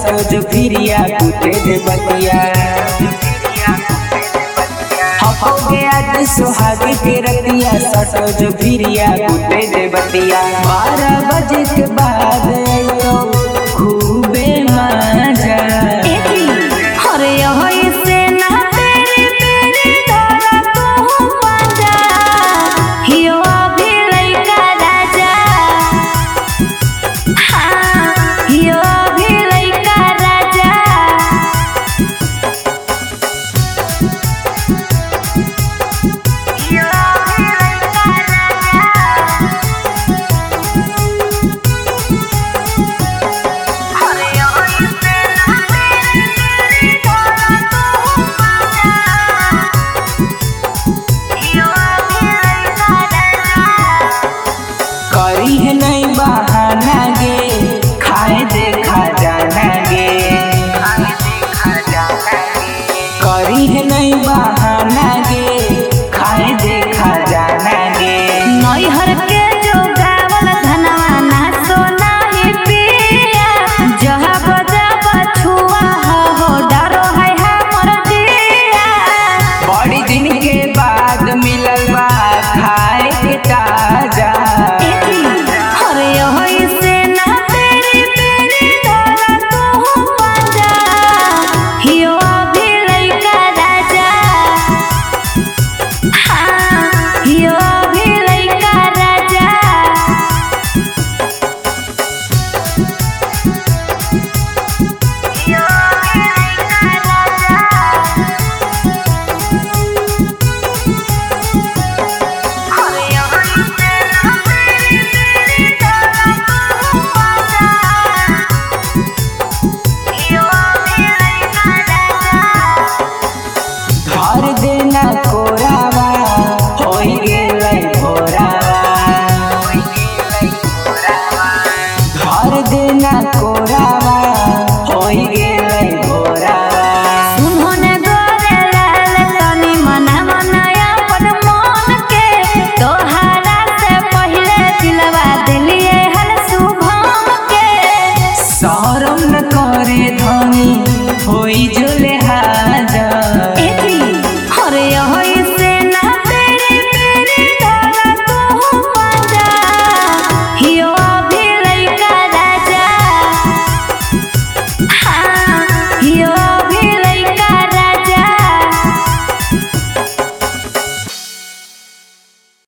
सटो जो फिरिया कुटे दे बतिया हो गया आज सुहाग के रतिया सटो जो फिरिया कुटे दे बतिया बारह बजे के बाद तो खूबे मजा अरे होई से ना तेरी तेरी धरा तू पंजा हियो अभी लइका राजा हाँ हियो अभी लइका राजा हियो अभी लइका राजा अरे होई से ना तेरी तेरी धरा तू पंजा हियो अभी लइका राजा करी है नहीं बहाना गे खाए देखा जाना गे करी है नहीं बहाना गे खाए देखा जाना गे नैहर के जो गावल धनवा ना सोना ही पिया जहाँ बजा बछुआ हो डरो है हमर जिया बड़ी दिन के बाद मिलल बा खाए के ताजा अरे होई से ना तेरी तेरी धरा तू पंजा हियो अभी लइका राजा हाँ हियो अभी लइका राजा हियो अभी लइका राजा अरे होई से ना तेरी तेरी धरा तू पंजा हियो अभी लइका राजा धर देना कोरा